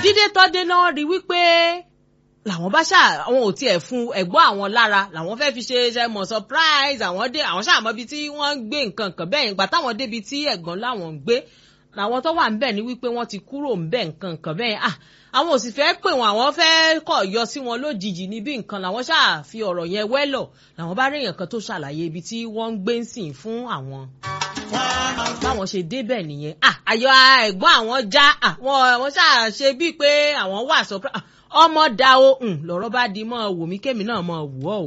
dídé tọ́dé náà rí wípé làwọn bá ṣáà àwọn ò tiẹ̀ fún ẹ̀gbọ́n àwọn lára làwọn fẹ́ fi ṣe ṣe mọ̀ surprise àwọn dé àwọn ṣáà mọ ibi tí wọ́n ń gbé nǹkan kan bẹ́ẹ̀ ìgbà táwọn débi tí ẹ̀gbọ́n láwọn ń gbé làwọn tó wà ńbẹ̀ ní wípé wọ́n ti kúrò ńbẹ̀ nǹkan kan bẹ́ẹ̀ ah àwọn ò sì fẹ́ pè wọ́n àwọn fẹ́ kọ̀ yọ sí wọn lójijì níbi nǹkan làwọn ṣáà fi ọ̀rọ̀ yẹn wẹ́lọ̀ làwọn bá rí èèyàn kan tó ṣàlàyé ibi tí wọ́n ń gbé ń sìn fún àwọn báwọn ṣe débẹ̀ nìyẹn ah ayọ̀ ẹ̀gbọ́n àwọn já àwọn àwọn ṣáà ṣe bíi pé àwọn wà surprise ọmọ da o lọ́rọ̀ bá di mọ́ wò mí kémi náà mọ́ wù ọ́ o.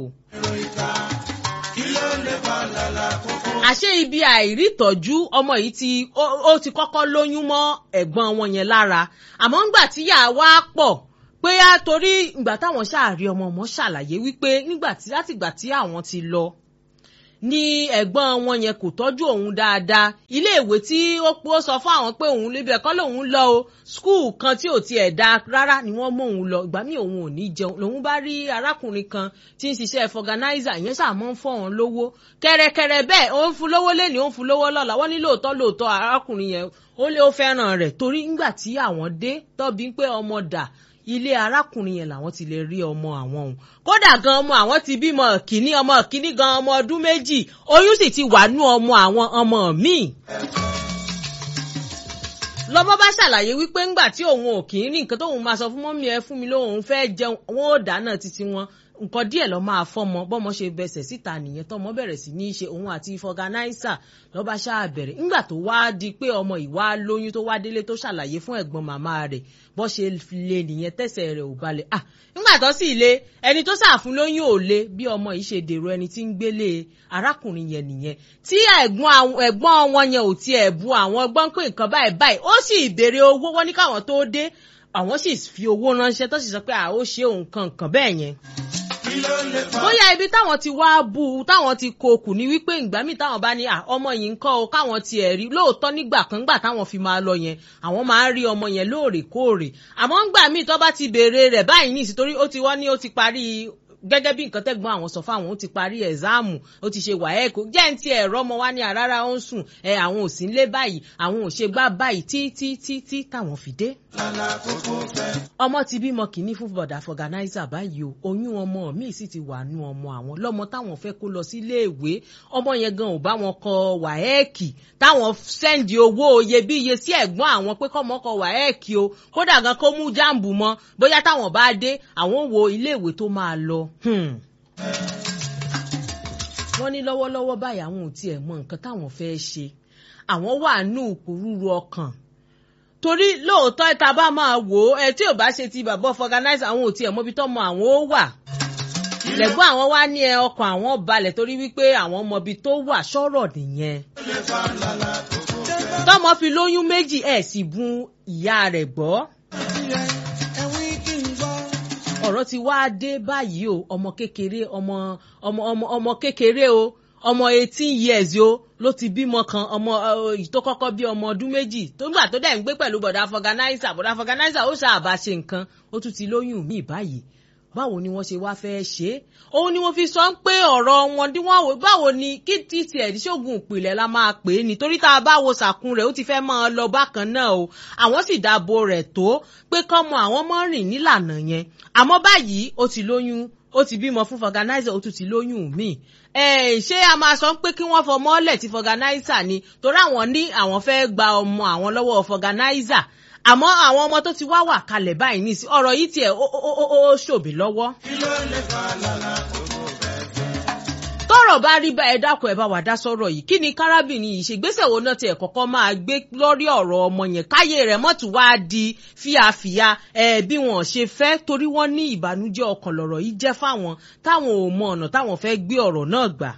àṣé ibi àìrítọ́jú ọmọ yìí ti ó ti kọ́kọ́ lóyún mọ́ ẹ̀gbọ́n wọn yẹn lára àmọ́ ńgbà tíyà wá pọ̀ pé á torí ìgbà táwọn ṣáàrí ọmọ ọmọ ṣàlàyé wípé nígbà tí látìgbà tí àwọn ti lọ ní ẹ̀gbọ́n wọn yẹn kò tọ́jú òun dáadáa iléèwé tí ó pọ́ sọ fún àwọn pé òun lébi ẹ̀kọ́ lòun lọ o skul kan tí ò tiẹ̀ da rárá ni wọ́n mú òun lọ ìgbà míì òun ò ní jẹun lòun bá rí arákùnrin kan tí ń ṣiṣẹ́ fọganáísà ìyẹn ṣàmọ́ ń fọ́ wọn lówó kẹrẹkẹrẹ bẹ́ẹ̀ ó ń fún lówó lẹ́ni ó ń fún lówó lọ́la wọ́n ní lóòótọ́ lóòótọ́ arákùnrin yẹn ó lé ó fẹ́ràn rẹ̀ torí ńgbà tí àwọn dé tọ́bi pé ọmọ dà ilé arákùnrin yẹn làwọn ti lè rí ọmọ àwọn òun kódà gan ọmọ àwọn ti bímọ kìíní ọmọ kìíní gan ọmọ ọdún méjì oyún sì ti wà nú ọmọ àwọn ọmọ míì. lọ́mọ bá ṣàlàyé wípé ńgbà tí òun ò kì í rí nǹkan tóun máa sọ fún mọ́mí ẹ fún mi lóun fẹ́ jẹun wọn ò dáná títí wọn nǹkan díẹ̀ lọ́ máa fọ́mọ bọ́mọ ṣe bẹsẹ̀ síta nìyẹn tọ́mọ bẹ̀rẹ̀ sí ní í ṣe òun àti fọganáísà lọ́ba ṣáà bẹ̀rẹ̀ ńgbà tó wá di pé ọmọ ìwá lóyún tó wá délé tó ṣàlàyé fún ẹ̀gbọ́n màmá rẹ̀ bọ́ ṣe lè nìyẹn tẹ̀sẹ̀ rẹ̀ ò balẹ̀ ah ńgbà tó sì le ẹni tó ṣàfún lóyún ò le bí ọmọ yìí ṣe dèrò ẹni tí ń gbélé arákùnrin yẹn nìyẹn tí ẹ̀gbọ́n wọn yẹn ò tiẹ̀ bu àwọn gbọ́n pé nǹkan báyìí báyìí ó sì béèrè owó wọn ní káwọn tó dé àwọn sì fi owó ránṣẹ́ tó sì sọ pé à ó ṣe òun kan bẹ́ẹ̀ yẹn bóyá ibi táwọn ti wá bú u táwọn ti kokù ní wípé ìgbà míì táwọn bá ní ọmọ yìí ń kọ́ o káwọn ti ẹ̀ rí lóòótọ́ nígbà kan gbà táwọn fi máa lọ yẹn àwọn máa ń rí ọmọ yẹn lóòrèkóòrè àmọ́ ńgbà míì tó bá ti béèrè rẹ̀ báyìí ní ìsìtorí ó ti wọ́n ní ó ti parí gẹ́gẹ́ bí nǹkan tẹ́gbọ́n àwọn sọ fáwọn ó ti parí ẹ̀záàmù ó ti ṣe wàhẹ́ẹ̀kọ́ jẹ́ ń ti ẹ̀rọ ọmọ wa ní àrárá ó ń sùn ẹ̀ àwọn ò sí ń lé báyìí àwọn ò ṣe gbá báyìí tí tí tí tí táwọn fi dé. ọmọ ti bímọ kìíní fún bọ̀dà fọ̀gánáísà báyìí o oyún ọmọ míì sì ti wà nú ọmọ àwọn lọ́mọ táwọn fẹ́ kó lọ síléèwé ọmọ yẹn gan ò bá wọn kọ wàhẹ́ẹ̀kì táwọn sẹ́ndì owó iyebíye sí ẹ̀gbọ́n àwọn pé kọ́mọ kọ wàhẹ́ẹ̀kì o kódà gan kó mú jáàmbù mọ́ bóyá táwọn bá dé àwọn wo iléèwé tó máa lọ wọ́n ní lọ́wọ́lọ́wọ́ báyìí àwọn ò tiẹ̀ mọ nǹkan táwọn fẹ́ ṣe àwọn wà nù kúrúurú ọkàn torí lóòótọ́ ìta bá máa wò ó ẹ tí ò bá ṣe ti bàbá fọganáìsì àwọn ò tiẹ̀ mọbi tọ́mọ àwọn ó wà lẹ́gbọ́n àwọn wá ní ẹ ọkàn àwọn balẹ̀ torí wípé àwọn mọbi tó wà sọ̀rọ̀ nìyẹn tọ́mọ fi lóyún méjì ẹ̀ sì bun ìyá rẹ̀ gbọ́ ọ̀rọ̀ ti wá dé báyìí o ọmọ kékeré ọmọ ọmọ ọmọ ọmọ kékeré o ọmọ eighteen years o ló ti bímọ kan ọmọ tó kọ́kọ́ bí ọmọ ọdún méjì tó gbà tó dẹ̀ ń gbé pẹ̀lú bọ̀dá fọganáísà bọ̀dá fọganáísà ó ṣàbà ṣe nǹkan ó tún ti lóyún míì báyìí báwo ni wọ́n ṣe wá fẹ́ ṣe é òun ni wọ́n fi sọ pé ọ̀rọ̀ wọn tí wọ́n wò báwo ni kí tí tiẹ̀ ní ṣoògùn ìpìlẹ̀ la máa pè é nítorí tá a bá wo sàkún rẹ̀ ó ti fẹ́ máa lọ bákan náà o àwọn sì dáàbò rẹ̀ tó pé kọ́mọ àwọn mọ́ rìn nílànà yẹn àmọ́ báyìí ó ti lóyún ó ti bímọ fún fọganáísà ó tún ti lóyún míì ẹ ṣé a máa sọ pé kí wọ́n fọmọ ọ̀lẹ̀ ti fọganáísà ni torí àwọn ní àwọn fẹ́ gba ọmọ àwọn lọ́wọ́ fọganáísà àmọ́ àwọn ọmọ tó ti wá wà kalẹ̀ báyìí ní sí ọ̀rọ̀ yìí tiẹ̀ ó ṣòbí lọ́wọ́. tọ́rọ̀ bá rí bá ẹ dákun ẹ bá wà dá sọ̀rọ̀ yìí kí ni kárábìnrin yìí ṣe gbèsè wo náà tiẹ̀ kọ́kọ́ máa gbé lórí ọ̀rọ̀ ọmọ yẹn káyé rẹ̀ mọ́tò wá di fíafíà ẹ bí wọn ṣe fẹ́ torí wọ́n ní ìbànújẹ́ ọkàn lọ̀rọ̀ yìí jẹ́ fáwọn táwọn ò mọ ọ̀nà táwọn fẹ́ gbé ọ̀rọ̀ náà gbà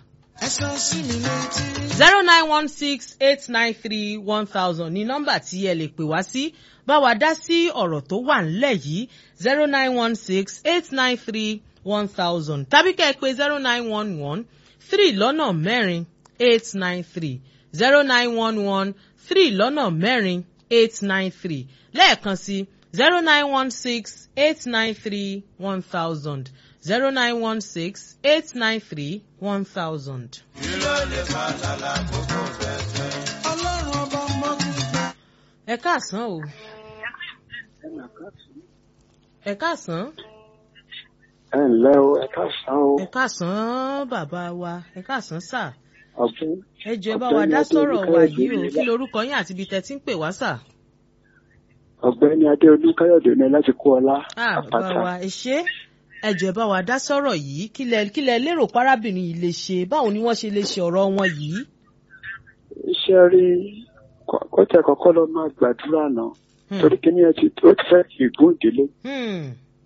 zero nine one six eight nine three one thousand ní nọ́mbà tí ẹ lè pè wá sí bá wa dá sí ọ̀rọ̀ tó wà ńlẹ̀ yìí zero nine one six eight nine three one thousand tàbí kẹ́ ẹ pé zero nine one one three lọ́nà mẹ́rin eight nine three zero nine one one three lọ́nà mẹ́rin eight nine three lẹ́ẹ̀kan sí zero nine one six eight nine three one thousand zero nine one six eight nine three one thousand. ẹ káàsán o ẹ káàsán ẹ ǹlẹ́ o ẹ káàsán o ẹ káàsán bàbá wa ẹ káàsán sà ọ̀gbìn ẹ jọ̀ọ́ ẹ bá wa dá sọ̀rọ̀ wa yìí o kí lorúkọ yín àti ibi tẹ́ ti ń pè wá sà. ọ̀gbẹ́ni adéolú káyọ̀dé ní láti kó ọlá Ah, bàbá àpáta wa ẹ ṣé ẹ jọ̀ọ́ ẹ bá wa dá sọ̀rọ̀ yìí kí lẹ kí lẹ lérò párábìnrin yìí lè ṣe báwo ni wọ́n ṣe lè ṣe ọ̀rọ̀ wọn yìí. iṣẹ́ rí kọ́- kọ́tẹ̀ kọ́kọ́ lọ máa gbàdúrà náà Hmm. torí kíní ẹ ti ó ti fẹ́ kí ìgún ìdílé Hmm.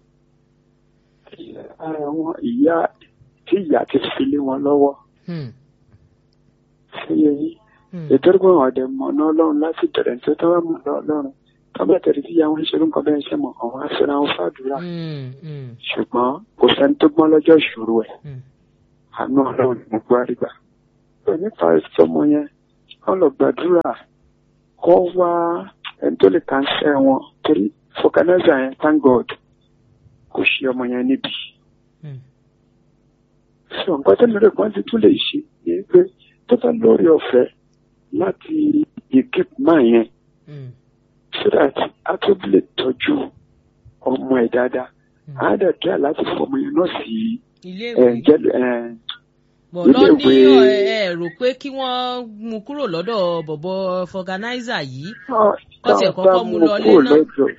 àwọn ìyá tí ìyá ti fi lé wọn lọ́wọ́ Hmm. sí eyín Hmm. ètò ìgbà wọn ọ̀dẹ̀ mọ̀ náà lọ́run láti bẹ̀rẹ̀ tó tọ́wọ́ mọ̀ náà lọ́run tọ́bẹ̀ tẹ̀lé tí ìyá wọn ń ṣe ló ń kọ́ bẹ́ẹ̀ ṣe mọ̀ àwọn afẹ́ra wọn fàdúrà Hmm. Hmm. ṣùgbọ́n kò sẹ́ni tó gbọ́n lọ́jọ́ ìṣòro ẹ̀ Hmm. àánú ọlọ́run ni mo gbọ́ àrígbà. pé nípa ìsọmọ yẹn wọ́n lọ gbàdúrà kọ́ wá ẹni tó lè kánṣẹ́ wọn torí fọkànáìzà yẹn thank god kò ṣe ọmọ yẹn níbi. Hmm. sọ nǹkan tó lérò kan ti tún lè ṣe ni pé tó bá lórí ọ̀fẹ́ láti equip máa yẹn Hmm. so that a tó lè tọ́jú ọmọ ẹ̀ dáadáa Hmm. á dẹ̀ kí láti fọmọ yẹn náà sí ilé ẹ̀ ìwé jẹ́ ẹ̀ bọ̀ ilé lọ́ní ìwé- ẹ ẹ rò pé kí wọ́n mú kúrò lọ́dọ̀ bọ̀bọ̀ fọganáísà yìí. Kọ́ tiẹ̀ kọ́kọ́ mú lọ lé náà.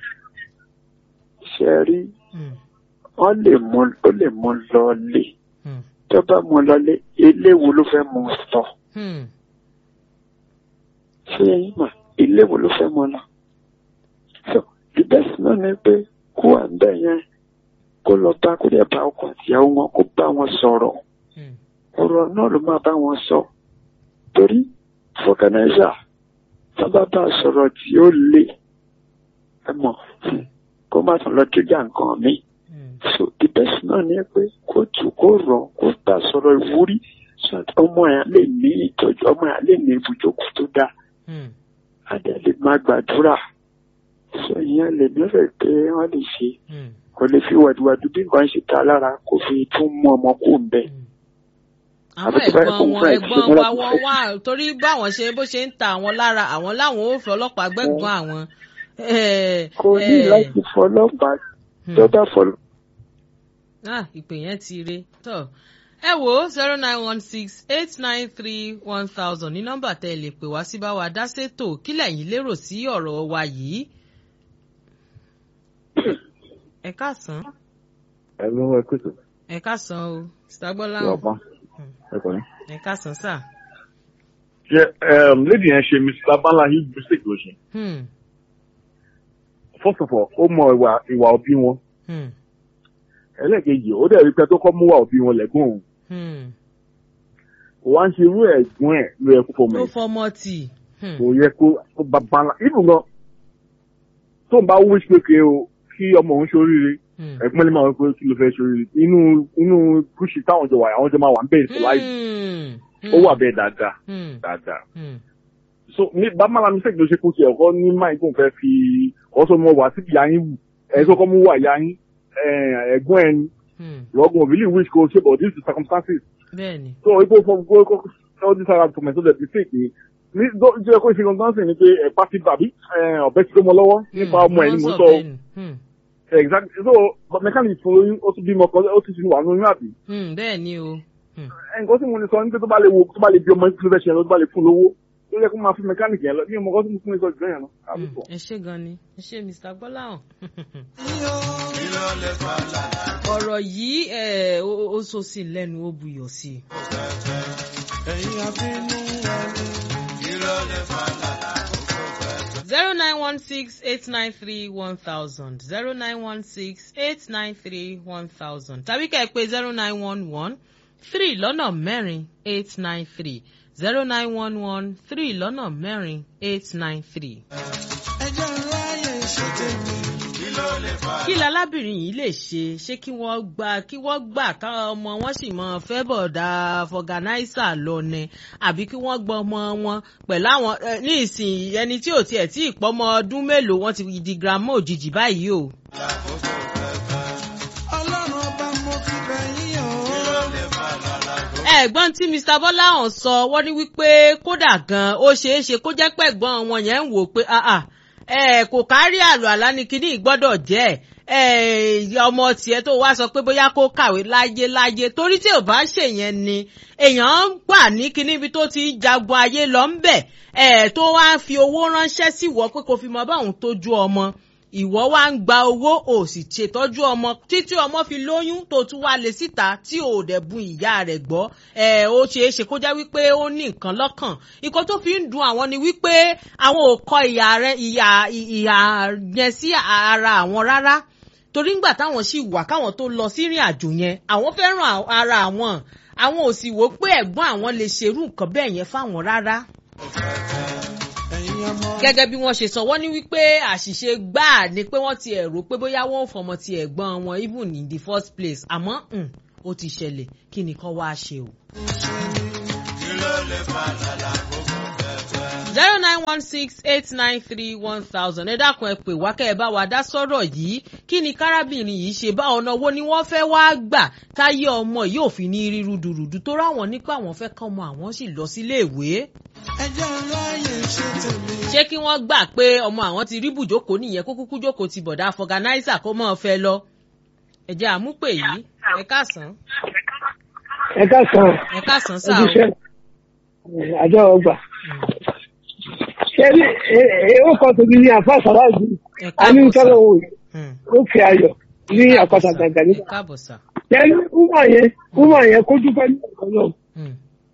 ṣe rí Hmm. wọ́n lè mú ó lè mú lọ lé Hmm. tó bá mú lọ lé ilé wo ló fẹ́ mú sọ Hmm. ṣé yín mà ilé wo ló fẹ́ mú lọ. so the best náà ni pé kó à ń bẹ̀ yẹn kó lọ bá kó dẹ̀ bá ọkọ àtìyàwó wọn kó bá wọn sọ̀rọ̀ Hmm. ọ̀rọ̀ náà ló máa bá wọn sọ torí fọkànáìsà tó bá bá a sọ̀rọ̀ tí ó le ẹ mọ̀ kó má tún lọ kíjà nǹkan mi. Hmm. so the best náà ni pé kó tù kó rọ̀ kó bá a sọ̀rọ̀ ìwúrí so that ọmọ yẹn lè ní ìtọ́jú ọmọ yẹn lè ní ibùjókòó tó dáa Hmm. á dẹ̀ lè máa gbàdúrà so ìyẹn lè mẹ́fẹ̀ẹ́ pé wọ́n lè ṣe Hmm. kò lè fi wàdùwàdù bí nǹkan ṣe ta lára kó fi tún mú ọmọ kó ń bẹ́ẹ̀. àwọn Àbí tí báyìí ẹ̀gbọ́n kò ń wọn fẹ́ ẹ̀gbọ́n ìṣe wa nílẹ̀ wọ́n kò fẹ́. wà torí báwọn ṣe bó ṣe ń ta àwọn lára àwọn láwọn ò fi ọlọ́pàá gbẹ́gbọ́n àwọn. Eh, kò ní eh, láti fọlọ́pàá hmm. tó bá fọlọ́. ah ìpè yẹn ti re tọ ẹ wo zero nine one six eight nine three one thousand ní nọ́mbà tẹ́ ẹ lè pè wá sí bá wa dá sétò kí lẹ̀yin lérò sí ọ̀rọ̀ wa yìí. ẹ káàsán ẹ lọ́wọ́ ẹ pèsè ẹ káàsán o sitagbọ́lá lọ́pàá ẹ kọ́ ni. ẹ káàsán sà. ṣe lady yẹn ṣe mr balahi mistake ló ṣe Hmm, first of all ó mọ ìwà ìwà òbí wọn hmm, ẹlẹ́ẹ̀kejì ó dẹ̀ rí pé tó kọ́ mú wà òbí wọn lẹ́gbọ̀n òun hmm. kò wá ń ṣe irú ẹ̀gbọ́n ẹ̀ ló yẹ kó fọmọ ló ẹ̀ fọmọ tì. Hmm, kò yẹ kó kó bàbá ńlá ibùn gan tó ń bá wish pé kí o kí ọmọ òun ṣoríire hmm. ẹ̀gbọ́n lè máa wọ pé kí ló fẹ́ ṣoríire inú inú kùsì táwọn jọ wà àwọn jọ máa wà ń bẹ̀rẹ̀ sí láì Hmm, ó wà bẹ́ẹ̀ dáadáa hmm, dáadáa hmm, so ní bàmàlà mistake ló ṣe kó tiẹ̀ ọkọ ní máì tó ń fẹ́ fi ọsọ mọ wá síbi yáyín wù ẹ̀ tó kọ́ mú wà yáyín ẹ̀gbọ́n ẹni hmm. lọ́gùn òbí lè wish kó ṣe but this is circumstances bẹ́ẹ̀ni. so ipò fún kó kó all this ara for my so that mistake ni ní jẹ́ kó ṣe gangan sí ni pé ẹ̀ pàṣẹ bàbí ọ̀bẹ ti tó mọ lọ́wọ́ nípa ọmọ ẹ̀ ni mo sọ exactly so but mechanic fún oyún ó tún bímọ kan ó tún ti wà nínú àbí bẹ́ẹ̀ni o. Hmm. nǹkan tí mo lè sọ ní pé tó bá lè wo tó bá lè bí ọmọ ìpínlẹ̀ fẹ́ ṣe yẹn lọ tó bá lè fún lówó tó yẹ kó máa fún mechanic yẹn lọ bí ọmọ kan tí mo fún mi sọ jù yẹn lọ. Mm, ẹ ṣé gan ni ẹ ṣé mr gbọ́láhàn. ọ̀rọ̀ yìí ẹ̀, ó ó so sí i lẹ́nu ó buyọ̀ sí i. zero nine one six eight nine three one thousand zero nine one six eight nine three one thousand tàbí kẹ́ ẹ pé zero nine one one three lọ́nà mẹ́rin eight nine three zero nine one one three lọ́nà mẹ́rin eight nine three. kí lalábìnrin yìí lè ṣe ṣé kí wọ́n gbà kí wọ́n gbà káwọn ọmọ wọn sì mọ fẹ́ bọ̀dà fọ̀gánáísà lọ ni àbí kí wọ́n gbọ́ ọmọ wọn pẹ̀lú àwọn eh, ní ìsìn ẹni tí ò tiẹ̀ tí ì pọ́mọ ọdún mélòó wọ́n ti di girama òjijì báyìí o. ẹ̀gbọ́n tí mr bọ́láhàn sọ wọ́n ní wípé kódà gan ó ṣeé ṣe kó jẹ́ pẹ̀gbọ́n wọn yẹn ń wò pé ah ah kò kárí àlọ́ àlá ni kíní ìgbọ́dọ̀ jẹ́ ọmọ tiẹ̀ tó wá sọ pé bóyá kó kàwé láyé láyé torí tí ò bá ṣèyẹn ni èèyàn ń gbà ní kíní ibi tó ti jagun ayé lọ ń bẹ̀ tó wá fi owó ránṣẹ́ sí wọ́ pé kò fi mọ báwọn tójú ọmọ ìwọ wá ń gba owó ò sì ṣètọ́jú ọmọ títí ọmọ fi lóyún tó tún wá lè síta tí ò dẹ̀ bun ìyá rẹ̀ gbọ́ ẹ̀ ó ṣeé ṣe kó jẹ́ wípé ó ní nǹkan lọ́kàn nǹkan tó fi ń dùn àwọn ni wípé àwọn ò kọ ìyá rẹ̀ ìyá ìyá yẹn sí ara àwọn rárá torí ńgbà táwọn sì wà káwọn tó lọ sí ìrìn àjò yẹn àwọn fẹ́ràn ara àwọn àwọn ò sì wò pé ẹ̀gbọ́n àwọn lè ṣerú nǹkan bẹ́ẹ̀ yẹn fáwọn rárá gẹ́gẹ́ bí wọ́n ṣe sọ wọ́n ní wípé àṣìṣe gbáà ni pé wọ́n ti ẹ̀rọ pé bóyá wọ́n ò fọmọ ti ẹ̀gbọ́n wọn even in the first place àmọ́ ó ti ṣẹlẹ̀ kí ni kán wá ṣe o. zero nine one six eight nine three one thousand ẹ dákun ẹ pè wá kẹ́ ẹ bá wa dá sọ́rọ̀ yìí kí ni kárábìnrin yìí ṣe bá ọ̀nà wo ni wọ́n fẹ́ wá gbà táyé ọmọ yìí ò fi ní rí rúdurùdu tó ráwọn nípa àwọn fẹ́ kọ́ ọmọ àwọn sì lọ sílé ìwé ṣé kí wọ́n gbà pé ọmọ àwọn ti rí bùjókòó nìyẹn kó kúkú jókòó ti bọ̀dá fọganáísà kó mọ̀ ọ́ fẹ́ lọ. ẹ jẹ́ àmúpè yìí ẹ káàsán. ẹ káàsán. ẹ káàsán sáà o. ojúṣe àjọ ọgbà. ṣé ó kọ́ tóbi ní àfa sàláàjì ẹ a ní káàbọ̀ sá. sọ́dọ̀ wò ó fi ayọ̀ ní àpáta gàgà ẹ nípa. káàbọ̀ sá. ṣé wúmọ̀ yẹn wúmọ̀ yẹn kó dúpẹ́ ní ọ̀kan náà. Hmm.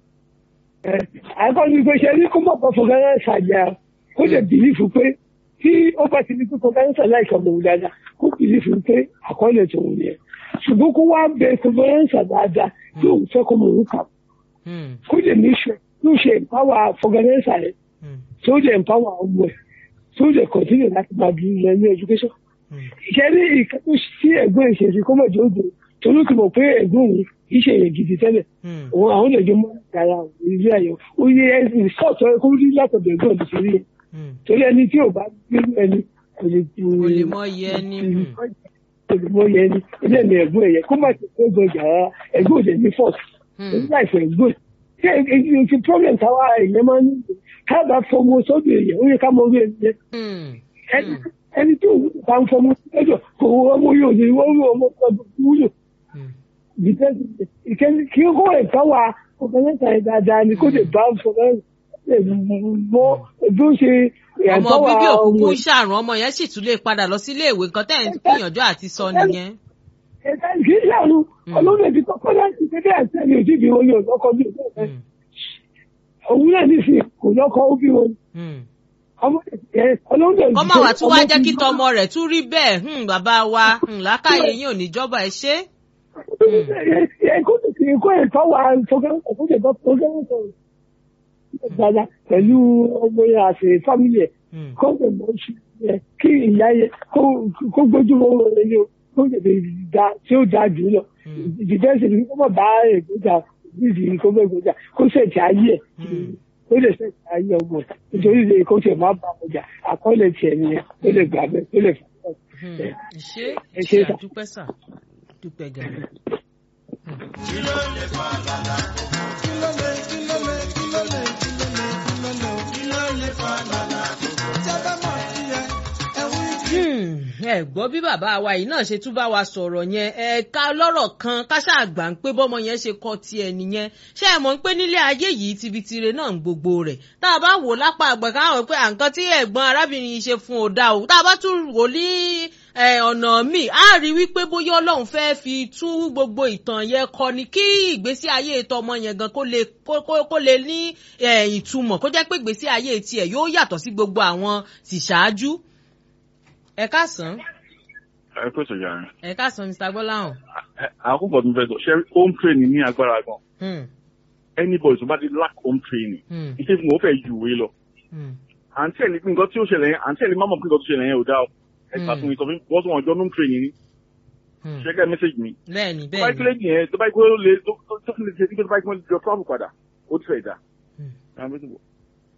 àkọ́ni pé ṣe ní kó mọ̀ pé fọgánẹ́sà jà kó lè bìlífù pé tí ó bá ti ní pé fọgánẹ́sà láìka mọ̀ òun dáadáa kó bìlífù pé àkọọ́lẹ̀ tòun yẹn ṣùgbọ́n kó wá bẹ fọgánẹ́sà dáadáa tí òun fẹ́ kó mọ̀ òun kà Hmm. kó lè ní ṣe ló ṣe ìpáwà fọgánẹ́sà yẹn Hmm. tó lè ìpáwà ọmọ ẹ̀ tó lè kọ̀tínì láti máa bí ilẹ̀ ní education. Hmm. ìṣe ní ìkẹ́kọ̀ọ́ sí ẹ̀gbọ́n ìṣesí kó mọ̀ jẹ́ òde torí kò mọ̀ pé ẹ̀gbọ́n òun kì í ṣe èyàn gidi tẹ́lẹ̀ Hmm. òun àwọn lè jọ mọ ara ilé ayọ̀ ó yẹ ẹsìn sọọtọ ẹ kó rí látọ̀dọ̀ ẹ̀gbọ́n mi sórí ẹ Hmm. torí ẹni tí ò bá gbé ẹni kò lè tu kò lè mọ iye ẹni. Hmm. kò lè mọ yẹ ẹni ilé ẹni ẹ̀gbọ́n ẹyẹ kó má ti fẹ́ gbọjà rárá ẹ̀gbọ́n òde ní fọt Hmm. èyí láìpẹ́ ẹ̀gbọ́n ṣé èyí ti problem táwa èèyàn máa ń ní káàbà fọmọ sọ́dọ̀ èèyàn ó yẹ ká mọ orí ẹni yẹn Hmm. ẹni ẹni tí òun bá ń fọmọ sọ́dọ̀ kò wọ́n ọmọ yóò ní wọ́n rí ọmọ sọ́dọ̀ wúlò Hmm. ìkẹ́ni kí ó ẹ̀ka wa ọ̀gánísà ẹ̀ dáadáa ni kó lè bá fọlọ́rìn mọ́ bí ó ṣe ọmọ ẹ̀ka wa bíbí òkùnkùn ọmọ ń ṣàrùn ọmọ yẹn sì tún lè padà lọ sílé ìwé nǹkan tẹ́ ẹ̀ ń gbìyànjú àti sọ nìyẹn. ẹ̀ka kì í ṣàánú ọlọ́run ẹ̀bí kọ́kọ́ láti ṣe bẹ́ẹ̀ àtẹ́lẹ̀ òjìbí wọn yóò lọ́kọ́ bí òun Hmm. òun náà nísìnyí kò lọ́kọ́ ó bí wọn Hmm. ọmọ ẹ̀ ọlọ́run ẹ̀bí kọ́ máa wà tún wá jẹ́ kí tọmọ rẹ̀ tún rí bẹ́ẹ̀ hmm, bàbá wa hmm, làákàyè yín ò ní jọba ẹ ṣe. ẹ̀kọ́ ẹ̀kọ́ ẹ̀ka wa fọgánìsà dáadáa pẹ̀lú ọmọ yẹn àti fámìlì ẹ̀ Hmm. kó lè mọ sí ẹ kí ìyá yẹ kó kó gbójú owó rẹ ní o kó lè lè da tí ó da jù lọ Hmm. ìdíjẹ́sì ni kó mọ̀ bá ègbójà nídìí kó bẹ́ ègbójà kó ṣètì ayé ẹ̀ Hmm. kó lè ṣètì ayé ọmọ ẹ̀ nítorí lè kó tiẹ̀ má ba ọjà àkọọ́lẹ̀ tiẹ̀ nìyẹn kó lè gbà bẹ́ẹ̀ kó lè fà á. Hmm. ṣé Ẹ ṣe ṣé sà. àdúpẹ́ sà dúpẹ́ gàdú. ẹ gbọ́ bí bàbá wa yìí náà ṣe tún bá wa sọ̀rọ̀ yẹn ẹ̀ka lọ́rọ̀ kan káṣá àgbà ń pé bọ́mọ yẹn ṣe kọ́ tiẹ̀ nìyẹn ṣé ẹ mọ̀ ń pé nílé ayé yìí tibitire náà ń gbogbo rẹ̀ tá a bá wò lápá àgbà káwọn pé àǹkan tí ẹ̀gbọ́n arábìnrin yìí ṣe fún ò dá o tá a bá tún wò ní ẹ, ọ̀nà míì á rí wípé bóyá ọlọ́run fẹ́ fi tún gbogbo ìtàn yẹn kọ ni kí ìgbésí ayé tọmọ yẹn gan kó lè kó kó- kó lè ní ẹ, ìtumọ̀ kó jẹ́ pé ìgbésí ayé tiẹ̀ yóò yàtọ̀ sí gbogbo àwọn tìṣáájú. ẹ káàsán ẹ pẹ́ sọ̀jà rẹ̀. ẹ káàsán mr gbọ́láhàn. àkókò tó ń fẹ́ sọ ṣe home training ní agbára gan Hmm, anybody tó bá ti lack home training hmm, iṣẹ́ tí mo fẹ́ ju ìwé lọ hmm, àǹtí ẹ̀ ní pé nǹkan tí ó ṣẹlẹ̀ yẹn àǹtí ẹ̀ ní má mọ̀ pé nǹkan tó ṣẹlẹ̀ yẹn ò dá o ẹ Hmm. ká fún mi sọ fún mi wọ́n tún wọn jọ home training ní hmm. ṣe kẹ́ message mi bẹ́ẹ̀ni tó bá bẹ́ẹ̀ni. ikú lẹ́yìn yẹn tó bá ikú ló lè tó tó tó lè ṣe sí pé tó bá ikú lè jọ travel padà ó ti fẹ́ dà. Hmm. Àwọn méjì wò.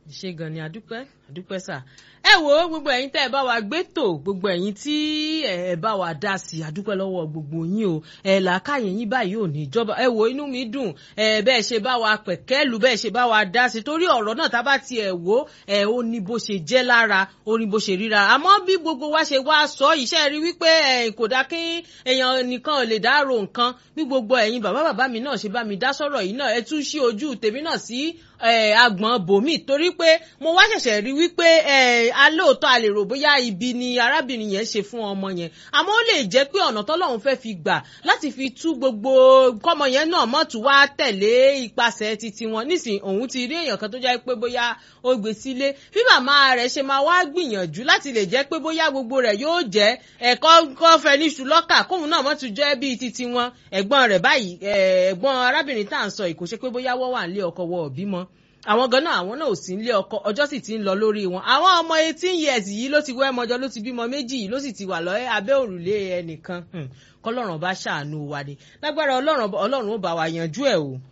ṣe gan ni àdúpẹ́ àdúpẹ́ sà ẹ wo gbogbo ẹ̀yin tẹ́ ẹ bá wa gbé tò gbogbo ẹ̀yin tí ẹ bá wa dá sí àdúpẹ́ lọ́wọ́ gbogbo yín o ẹ làákàyè yín báyìí ò ní ìjọba ẹ wo inú mi dùn ẹ bẹ́ẹ̀ ṣe bá wa pẹ̀kẹ́lù bẹ́ẹ̀ ṣe bá wa dá sí torí ọ̀rọ̀ náà tá bá tiẹ̀ wò ẹ ó ní bó ṣe jẹ́ lára ó ní bó ṣe ríra àmọ́ bí gbogbo wa ṣe wá sọ iṣẹ́ rí wípé ẹ kò dá kí èèyàn nìkan ò lè dárò nǹkan bí gbogbo ẹ̀yin bàbá bàbá mi náà ṣe bá mi dá sọ̀rọ̀ yìí náà ẹ tún ṣí ojú tèmi náà sí agbọ̀n bòmí torí pé mo wá ṣẹ̀ṣẹ̀ rí wípé alóòótọ́ a lè rò bóyá ibi ni arábìnrin yẹn ṣe fún ọmọ yẹn àmọ́ ó lè jẹ́ pé ọ̀nà tọ́lọ́run fẹ́ fi gbà láti fi tú gbogbo kọ́mọ yẹn náà mọ́tò wá tẹ̀lé ipasẹ̀ titi wọn nísìn òun ti rí èèyàn kan tó jẹ́ pé bóyá ó gbé sílé bí màmá rẹ̀ ṣe máa wá gbìyànjú láti lè jẹ́ pé bóyá gbogbo rẹ̀ yóò jẹ́ ẹ̀kọ́ kọ́fẹ́ ní ṣùlọ́kà kóun náà mọ́tò jẹ́ bíi titi wọn ẹ̀gbọ́n rẹ̀ báyìí ẹ̀gbọ́n arábìnrin tá à ń sọ ìkóṣe pé bóyá wọ́n wà nílé ọkọ wọ òbí mọ́ àwọn gan náà àwọn náà ò sí nílé ọkọ ọjọ́ sì ti ń lọ lórí wọn àwọn ọmọ eighteen years yìí ló ti wẹ́ ẹmọjọ ló ti bímọ méjì yìí ló sì ti wà lọ abẹ́ òrùlé ẹnìkan kọlọ́run bá ṣàánú wa ni lágbára ọlọ́run ó bá wa yanjú ẹ̀ o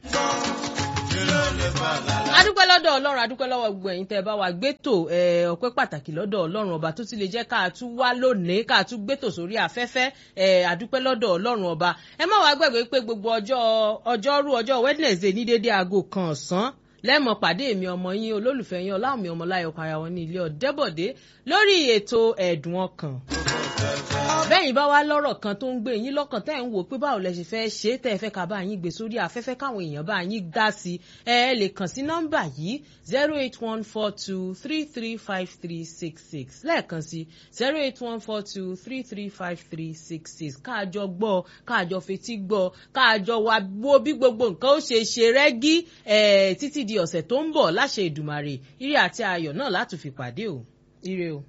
adúpẹ́ lọ́dọ̀ ọlọ́run adúpẹ́ lọ́wọ́ gbogbo ẹ̀yin tẹ́ ẹ bá wa gbẹ́tò ọpẹ́ pàtàkì lọ́dọ̀ ọlọ́run ọba tó ti lè jẹ́ ká tún wá lónìí ká tún gbẹ́tò sórí afẹ́fẹ́ adúpẹ́ lọ́dọ̀ ọlọ́run ọba ẹ má wàá gbàgbé pé gbogbo ọjọ́ ọjọ́rú ọjọ́ wednesday ní dédé aago kan ọ̀sán lẹ́mọ̀ pàdé mi ọmọ yín olólùfẹ́ yín ọláwọ̀mí ọmọláyọ̀ para wọn ní ilé ọ̀dẹ́bọ̀dé lórí ètò ẹ̀dùn ọkàn bẹ́yìn bá wá lọ́rọ̀ kan tó ń gbé yín lọ́kàn tẹ́ ẹ̀ ń wò pé báwo lẹ ṣe fẹ́ ṣe tẹ́ ẹ fẹ́ ká bá yín gbé sórí afẹ́fẹ́ káwọn èèyàn bá yín dá sí ẹ ẹ lè kàn sí nọ́mbà yìí zero eight one four two three three five three six six lẹ́ẹ̀kan sí zero eight one four two three three five three six six káàjọ gbọ́ káàjọ fetí gbọ́ káàjọ wá wo bí gbogbo nǹkan ó ṣe ṣe rẹ́gí títí di ọ̀sẹ̀ tó ń bọ̀ láṣẹ Èdùmàrè ire àti ayọ̀ náà látùfi pàdé o ire o.